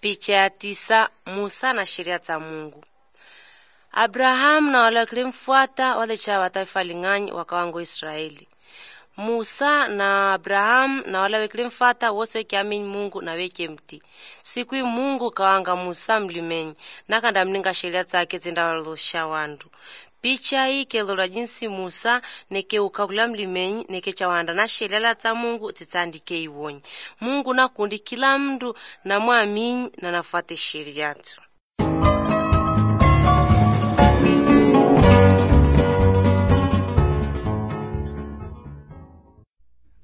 Picha ya tisa Musa na sheria za Mungu. Abrahamu na wale wakilimfuata wale cha wa taifa ling'anyi wakawango Israeli. Musa na Abrahamu na wale wakilimfuata wose wekiamini Mungu na weke mti. Siku hii Mungu kawanga Musa mlimenyi nakanda mninga sheria zake zindawalosha wandu. Picha hii kelora jinsi Musa nekeuka kula mlimenyi nekechawanda na shelela za Mungu zitsandike iwonyi. Mungu nakundi kila mndu na mwamini na nafuate sheria tu.